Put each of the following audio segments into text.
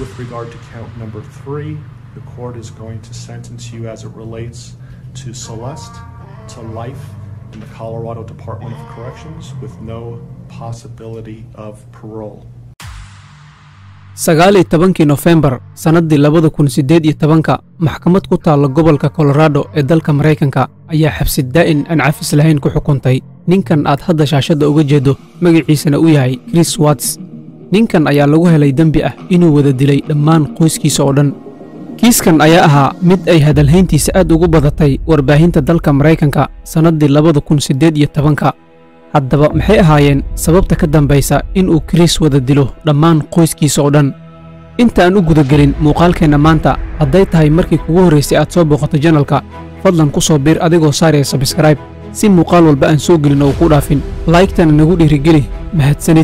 With regard to count number three, the court is going to sentence you as it relates to Celeste to life in the Colorado Department of Corrections with no possibility of parole. sagaal iyo tobankii nofembar sannaddii labada kun siddeed iyo tobanka maxkamad ku taalla gobolka kolorado ee dalka maraykanka ayaa xabsi daa'in aan cafis lahayn ku xukuntay ninkan aad hadda shaashadda uga jeeddo magaciisana u yahay chris watts ninkan ayaa lagu helay dembi ah inuu wada dilay dhammaan qoyskiisa oo dhan kiiskan ayaa ahaa mid ay hadalhayntiisa aad ugu badatay warbaahinta dalka maraykanka sannaddii labada kun siddeed iyo tobanka haddaba maxay ahaayeen sababta ka dambaysa inuu kiriis wada dilo dhammaan qoyskiisa oo dhan inta aan u gudagelin muuqaalkeenna maanta hadday tahay markii kugu horraysay aad soo booqato janalka fadlan ku soo biir adigoo saaraya sabskrayb si muuqaal walba aan soo gelin oo ku dhaafin laygtana nagu dhiirigeli mahadsanid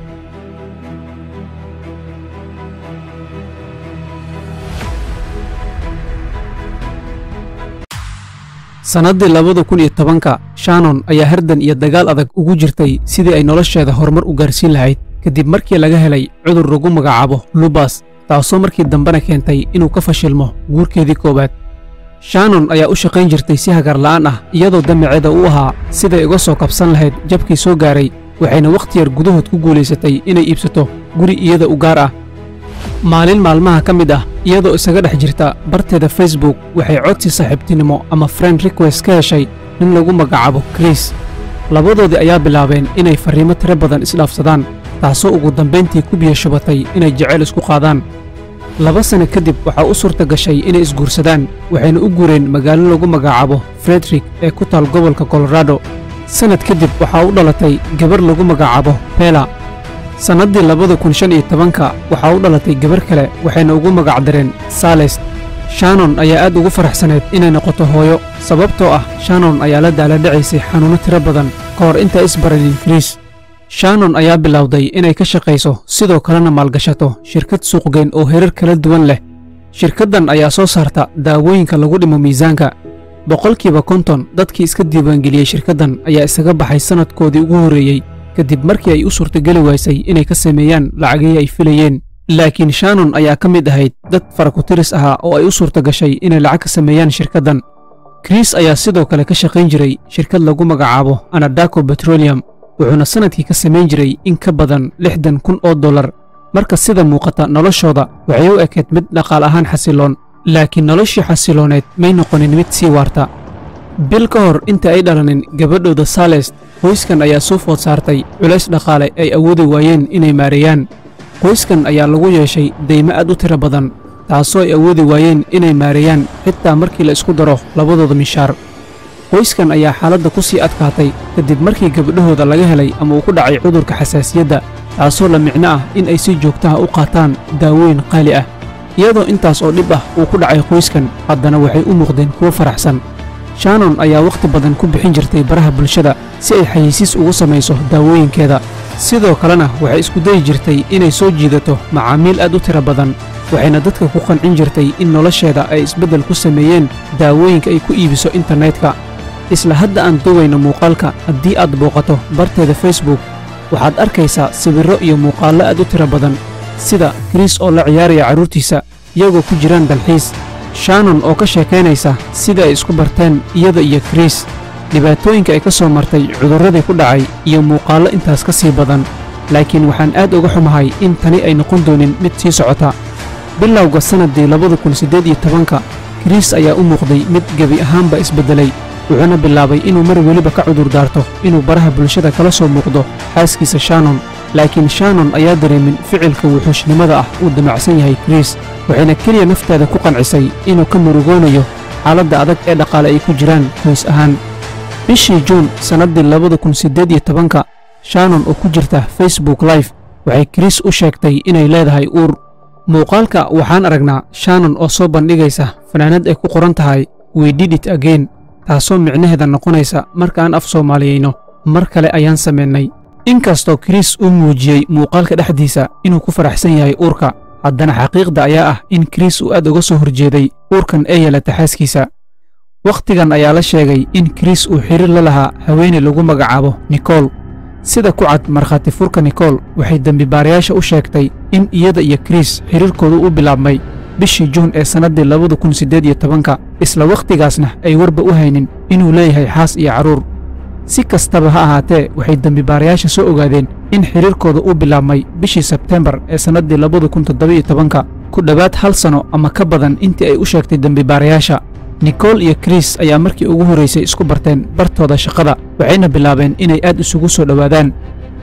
sannaddii labada kun iyo tobanka shannon ayaa hardan iyo dagaal adag ugu jirtay sidii ay nolosheeda horumar u gaarsiin lahayd kadib markii laga helay cudur lagu magacaabo lubas taasoo markii dambena keentay inuu ka fashilmo guurkeedii koowaad shannon ayaa u shaqayn jirtay si hagarla'aan ah iyadoo damaceeda u ahaa siday uga soo kabsan lahayd jabkii soo gaaray waxayna wakhti yar gudahood ku guulaysatay inay iibsato guri iyada u gaar ah maalin maalmaha ka mid ah iyadoo isaga dhex jirta barteeda facebook waxay codsi saaxiibtinimo ama friend request ka heshay nin lagu magacaabo kris labadoodii ayaa bilaabeen inay farriimo tiro badan isdhaafsadaan taasoo ugu dambayntii ku biyo shubatay inay jeceyl isku qaadaan laba sanno kadib waxaa u suurta gashay inay isguursadaan waxayna u guureen magaalo lagu magacaabo frederick ee ku taal gobolka kolorado sannad kadib waxaa u dhalatay gabar lagu magacaabo bela sannaddii labada kun shan iyo tobanka waxaa u dhalatay gabar kale waxayna ugu magacdareen saalest shannon ayaa aad ugu faraxsaneed inay noqoto hooyo sababtoo ah shannon ayaa la daaladhacaysay xanuunno tiro badan ka hor intaa isbaranin kiriis shannon ayaa bilowday inay ka shaqayso sidoo kalena maalgashato shirkad suuqgeyn oo herar kala duwan leh shirkaddan ayaa soo saarta daawooyinka lagu dhimo miisaanka boqolkiiba konton dadkii iska diiwaangeliyey shirkaddan ayaa isaga baxay sannadkoodii ugu horreeyey kadib markii ay u suurtageli waysay inay ka sameeyaan lacagihii ay filayeen laakiin shannon ayaa ka mid ahayd dad farakutiris ahaa oo ay u suurta gashay inay lacag ka sameeyaan shirkaddan kris ayaa sidoo kale ka shaqayn jiray shirkad lagu magacaabo anadaco betroliyum wuxuuna sannadkii ka samayn jiray in ka badan lixdan kun oo dollar marka sida muuqata noloshooda waxay u ekeed mid dhaqaal ahaan xasiloon laakiin noloshii xasilooneed may noqonin mid sii waarta bil ka hor inta ay dhalanin gabadhooda saalest qoyskan ayaa soo food saartay culays dhaqaale ay awoodi waayeen inay maareeyaan qoyskan ayaa lagu yeeshay deymo aad u tiro badan taasoo ay awoodi waayeen inay maareeyaan xitaa markii la isku daro labadooda mishaar qoyskan ayaa xaaladda ku sii adkaatay kadib markii gabdhahooda laga helay ama uu ku dhacay cudurka xasaasiyadda taasoo la micno ah in ay si joogtaha u qaataan daawooyin qaali ah iyadoo intaas oo dhib ah uu ku dhacay qoyskan haddana waxay u muuqdeen kuwo faraxsan shannon ayaa wakhti badan ku bixin jirtay baraha bulshada si ay xayeysiis ugu samayso daawooyinkeeda sidoo kalena waxay isku dayi jirtay inay soo jiidato macaamiil aad u tiro badan waxayna dadka ku qancin jirtay in nolosheeda ay isbeddel ku sameeyeen daawooyinka ay ku iibiso internetka isla hadda aan duwayno muuqaalka haddii aad booqato barteeda facebook waxaad arkaysaa sawirro iyo muuqaallo aad u tiro badan sida kris oo la ciyaaraya carruurtiisa iyagoo ku jiraan dalxiis shannon oo ka sheekaynaysa sida ay isku barteen iyada iyo kris dhibaatooyinka ay ka soo martay cudurradii ku dhacay iyo muuqaallo intaas ka sii badan laakiin waxaan aad uga xumahay in tani ay noqon doonin mid sii socota bilowga sannaddii labada kun siddeed iyo tobanka kris ayaa u muuqday mid gebi ahaanba isbeddelay wuxuuna bilaabay inuu mar weliba ka cudur daarto inuu baraha bulshada kala soo muuqdo xaaskiisa shannon laakiin shannon ayaa dareemin ficilka wuxuushnimada ah uu damacsan yahay kris waxayna keliya nafteeda ku qancisay inuu ka murugoonayo xaaladda adag ee dhaqaale ay ku jiraan hoos ahaan bishii juun sannaddii labada kun siddeed iyo tobanka shannon oo ku jirta facebook live waxay kris u sheegtay inay leedahay uur muuqaalka waxaan aragnaa shannon oo soo bandhigaysa fanaanad ay ku qoran tahay weydidit again taasoo micnaheeda noqonaysa markaan af soomaaliyeyno mar kale ayaan samaynay inkastoo kris uu muujiyey muuqaalka dhexdiisa inuu ku faraxsan yahay uurka haddana xaqiiqda ayaa ah in kris uu aad uga soo horjeeday uurkan ee yeelata xaaskiisa wakhtigan ayaa la sheegay in kris uu xiriir la lahaa haweeney lagu magacaabo nikol sida ku cad markhaati furka nikol waxay dembibaarayaasha u sheegtay in iyada iyo kris xidhiirkoodu u bilaabmay bishii juun ee sannaddii labada kun siddeed iyo tobanka isla wakhtigaasna ay warba u haynin inuu leeyahay xaas iyo carruur si kastaba ha ahaatee waxay dembibaarayaasha soo ogaadeen in xidhiirkooda u bilaabmay bishii sebtembar ee sannaddii labada kun toddoba-iyo tobanka ku dhowaad hal sano ama ka badan intii ay u sheegtay dembibaarayaasha nikol iyo kris ayaa markii ugu horraysay isku barteen bartooda shaqada waxayna bilaabeen inay aad isugu soo dhowaadaan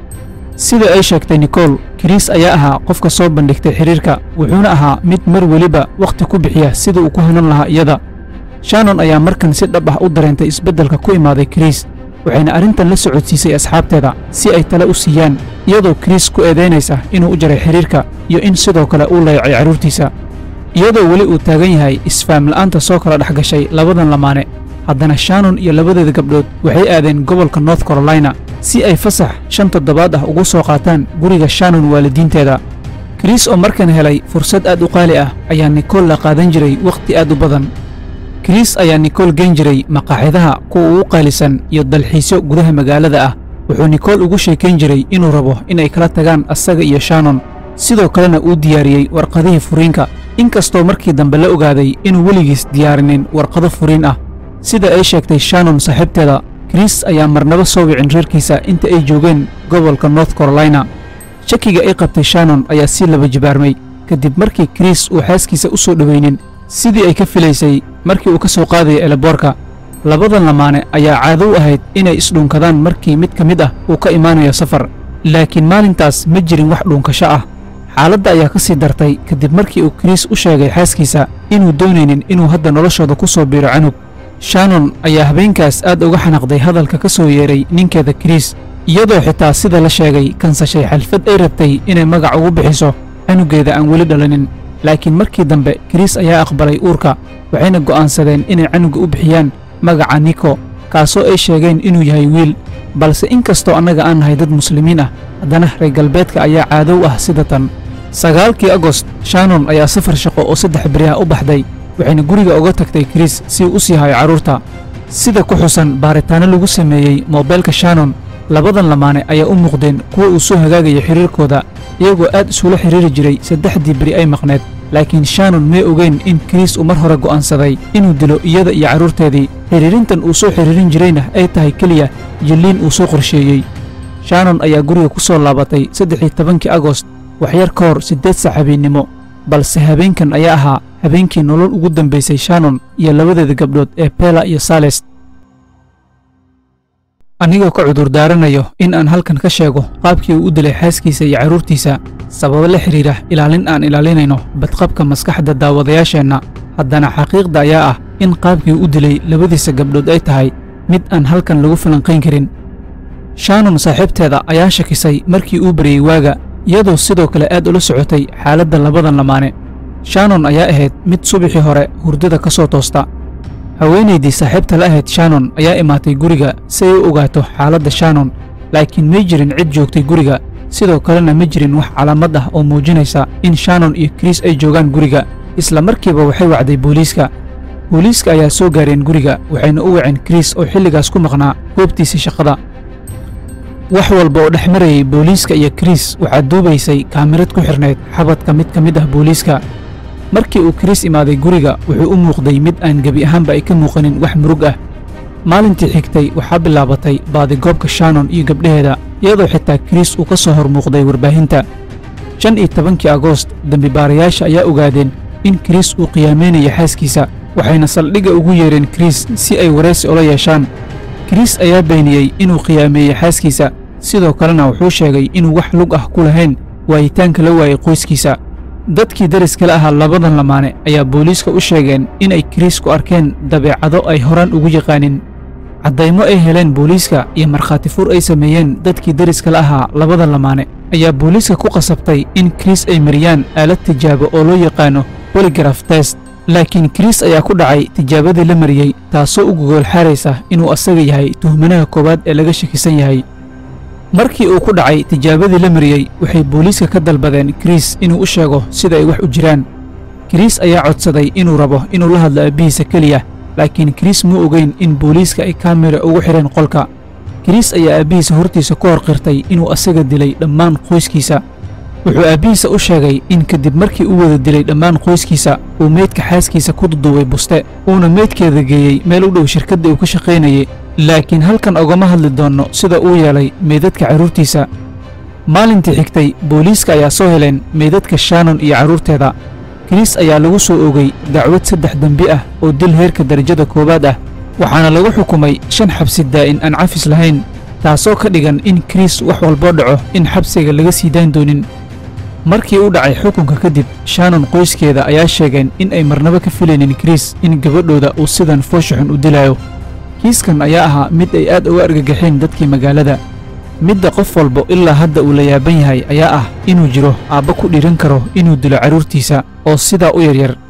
sida ay sheegtay nikol kris ayaa ahaa qofka soo bandhigtay xidhiirka wuxuuna ahaa mid mar weliba wakhti ku bixiya sida uu ku hanan lahaa iyada shannon ayaa markan si dhab ah u dareentay isbeddelka ku imaaday kris waxayna arrintan la socodsiisay asxaabteeda si ay tale u siiyaan iyadoo kris ku eedaynaysa inuu u jaray xidhiirka iyo in sidoo kale uu layacay carruurtiisa iyadoo weli uu taagan yahay isfahamla'aanta soo kala dhex gashay labadan lamaane haddana shannon iyo labadeeda gabdhood waxay aadeen gobolka north carolina si ay fasax shan toddobaad ah ugu soo qaataan guriga shannon waalidiinteeda kris oo markan helay fursad aad u qaali ah ayaa nikol la qaadan jiray wakhti aad u badan kris ayaa nikol geen jiray maqaaxidaha kuwa ugu qaalisan iyo dalxiisyo gudaha magaalada ah wuxuu nikol ugu sheekayn jiray inuu rabo inay kala tagaan asaga iyo shannon sidoo kalena uu diyaariyey warqadihii furiinka inkastoo markii dambe la ogaaday inuu weligiis diyaarinin warqado furiin ah sida ay sheegtay shannon saaxiibteeda kris ayaa marnaba soo wicin reerkiisa inta ay joogeen gobolka north carolina shakiga ay qabtay shannon ayaa si laba jibaarmay kadib markii kris uu xaaskiisa u soo dhowaynin sidii ay ka filaysay markii uu ka soo qaadaya eleboorka labadan lamaane ayaa caado u ahayd inay isdhuunkadaan markii mid ka mid ah uu ka imaanayo safar laakiin maalintaas ma jirin wax dhuunkasho ah xaaladda ayaa ka sii dartay kadib markii uu kris u sheegay xaaskiisa inuu doonaynin inuu hadda noloshooda ku soo biiro canug shannon ayaa habeenkaas aad uga xanaqday hadalka ka soo yeedhay ninkeeda kris iyadoo xitaa sida la sheegay kansashay xalfad ay rabtay inay magac ugu bixiso canuggeeda aan weli dhalanin laakiin markii dambe kris ayaa aqbalay uurka waxayna go'aansadeen inay canugga u bixiyaan magaca niko kaasoo ay sheegeen inuu yahay wiil balse in kastoo annaga aan nahay dad muslimiin ah haddana reer galbeedka ayaa caadow ah sida tan sagaalkii agost shannon ayaa safar shaqo oo saddex beri ah u baxday waxayna guriga uga tagtay kris si uu u sii hayo carruurta sida ku xusan baaritaanno lagu sameeyey moobeelka shannon labadan lamaane ayaa u muuqdeen kuwa uu soo hagaagaya xidhiirkooda iyagoo aad isula xidhiiri jiray saddexdii beri ay maqneed laakiin shannon may ogeyn in kris uu mar hore go'aansaday inuu dilo iyada iyo carruurteedii xidhiirintan uu soo xidhiirin jirayna ay tahay keliya jilliin uu soo qorsheeyey shannon ayaa guriga ku soo laabatay saddexii tobankii agost waxyar ka hor siddeed sac habeennimo balse habeenkan ayaa ahaa habeenkii nolol ugu dambaysay shannon iyo labadeeda gabdhood ee bela iyo sales anigoo ka cudurdaaranayo in aan halkan ka sheego qaabkii uu u dilay xaaskiisa iyo carruurtiisa sababo la xidhiira ilaalin aan ilaalinayno badqabka maskaxda daawadayaasheenna haddana xaqiiqda ayaa ah in qaabkii u dilay labadiisa gabdhood ay tahay mid aan halkan lagu falanqayn karin shannon saaxiibteeda ayaa shakisay markii uu baryey waaga iyadoo sidoo kale aad ula socotay xaaladda labadan lamaane shannon ayaa ahayd mid subaxii hore hurdada ka soo toosta haweenaydii saaxiibta la ahayd shannon ayaa imaatay guriga si ay u ogaato xaaladda shannon laakiin may jirin cid joogtay guriga sidoo kalena ma jirin wax calaamad ah oo muujinaysa in shannon iyo kris ay joogaan guriga isla markiiba waxay wacday booliiska booliiska ayaa soo gaareen guriga waxayna u waceen kris oo xilligaas ku maqnaa goobtiisii shaqada wax walba oo dhex marayay booliiska iyo kris waxaa duubaysay kaamirad ku xidhnayd xabadka mid ka mid ah booliiska markii uu kris imaaday guriga wuxuu u muuqday mid aan gebi ahaanba ay ka muuqanin wax murug ah maalintii xigtay waxaa bilaabatay baadigoobka shannon iyo gabdhaheeda iyadoo xitaa kris uu ka soo hor muuqday warbaahinta shan iyo tobankii agoost dembibaarayaasha ayaa ogaadeen in kris uu qiyaameynaya xaaskiisa waxayna saldhigga ugu yeedheen kris si ay waraysi ula yeeshaan kris ayaa beeniyey inuu qiyaameeyey xaaskiisa sidoo kalena wuxuu sheegay inuu wax lug ah ku lahayn waayitaanka la waayey qoyskiisa dadkii dariskala ahaa labadan lamaane ayaa booliiska u sheegeen inay kris ku arkeen dabeecado ay horaan ugu yaqaanin caddaymo ay heleen booliiska iyo markhaati fur ay sameeyeen dadkii dariskala ahaa labadan lamaane ayaa booliiska ku qasabtay in kris ay mariyaan aalad tijaabo oo loo yaqaano boligraf test laakiin kris ayaa ku dhacay tijaabadii la mariyey taasoo u gogol xaaraysa inuu asaga yahay tuhmanaha koowaad ee laga shakisan yahay markii uu ku dhacay tijaabadii la mariyey waxay booliiska ka dalbadeen kris inuu u sheego sida ay wax u jiraan kris ayaa codsaday inuu rabo inuu la hadlo aabbihiisa keliya laakiin kris muu ogeyn in booliiska ay kaamira ugu xidheen qolka kiriis ayaa aabbihiisa hortiisa ku hor qirtay inuu asaga dilay dhammaan qoyskiisa wuxuu aabbihiisa u sheegay in kadib markii uu wada dilay dhammaan qoyskiisa uu meydka xaaskiisa ku duduubay buste uuna meydkeeda geeyey meel u dhow shirkadda uu ka shaqaynayay laakiin halkan ogama hadli doonno sida uu yeelay meydadka carruurtiisa maalintii xigtay booliiska ayaa soo heleen meydadka shaanon iyo carruurteeda kiriis ayaa lagu soo ogay dacwad saddex dembi ah oo dil heerka darajada koowaad ah waxaana lagu xukumay shan xabsi daa'in aan cafis lahayn taasoo ka dhigan in kiriis wax walboo dhaco in xabsiga laga sii dayn doonin markii u dhacay xukunka kadib shaanon qoyskeeda ayaa sheegeen in ay marnabo ka filaynin kiriis in gabadhooda uu sidan fooshaxun u dilaayo kiiskan ayaa ahaa mid ay aad uga argagaxeen dadkii magaalada midda qof walba ilaa hadda uu la yaaban yahay ayaa ah inuu jiro aabba ku dhiiran karo inuu dilo carruurtiisa oo sidaa u yaryar